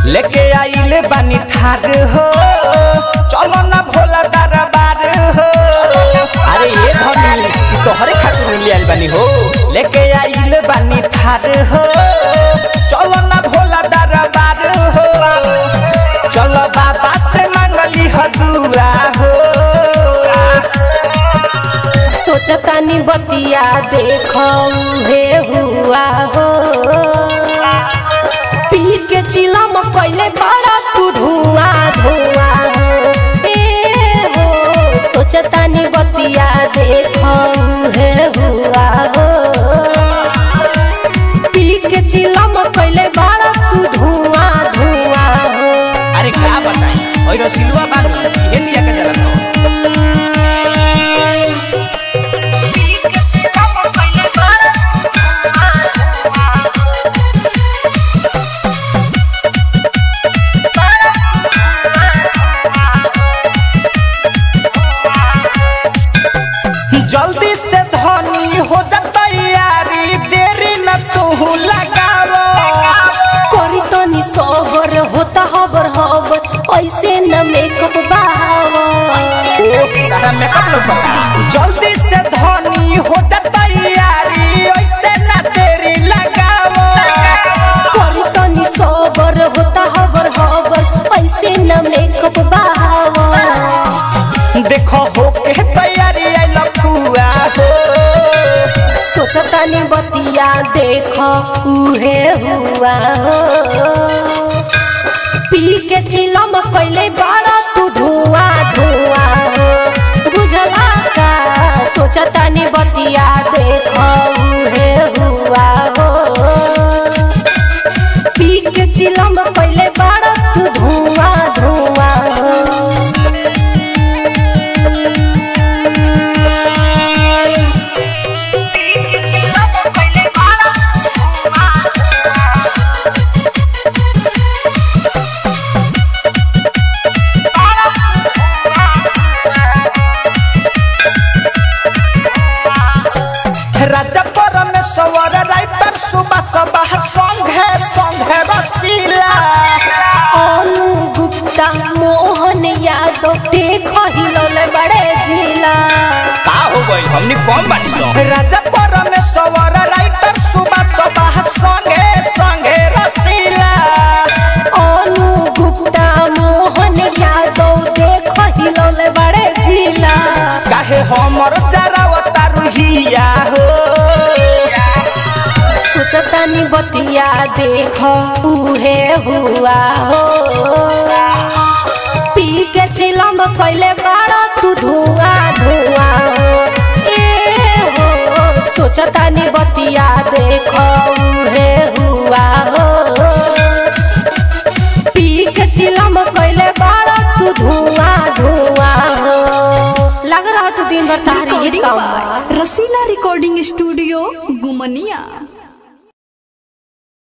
लेके आइले बानी थार हो चलो ना भोला दरबार हो अरे ये धनी ई तोहरे खातिर ले आइल बानी हो लेके आइले बानी थार हो चलो ना भोला दरबार हो चलो बाबा से मांगली हदुआ हो सोचतानी बतिया देखो हे हुआ हो पी के चिलम कैले बड़ा तू धुआं धुआं हो ए हो सोचतानी बतिया देखो हे हुआ हो पी के चिलम कैले बड़ा तू धुआं धुआं हो अरे का बताई ओइ रसिलुआ बानी इहे लिया के चलत हो जल्दी से धनी हो जा तैयारी देरी न तू लगावो करी तनी सोबर होता हबर हबर ऐसे न मेकअप बावा ओ तारा मेकअप लो पता जल्दी से धनी हो जा तैयारी ऐसे न देरी लगावो करी तनी सोबर होता हबर हबर ऐसे न मेकअप बावा देखो हो के तैयारी आई लखुआ हो सोचतानी बतिया देखो उहे हुआ हो पी के चिलम कैले बड़ा तू धुआं धुआं हो बुझला का सोचतानी बतिया देखो उहे हुआ हो पी के चिलम कैले बड़ा तू धुआं धुआं हो राजा परमेश्वर राइटर सुबह सुबह संघे संघे रसीला अनु गुप्ता मोहन यादव देखो हिलौले बड़े जिला का हो गइल हमनी कौन बानी सो राजा परमेश्वर राइटर सुबह सुबह संघे संघे रसीला अनु गुप्ता मोहन यादव देखो हिलौले बड़े जिला काहे हमर चरावता रुहिया हो सोचतानी बतिया देखो उहे हुआ हो पी के चिलम कैले बड़ा तू धुआं धुआं हो ए हो सोचतानी बतिया देखो उहे हुआ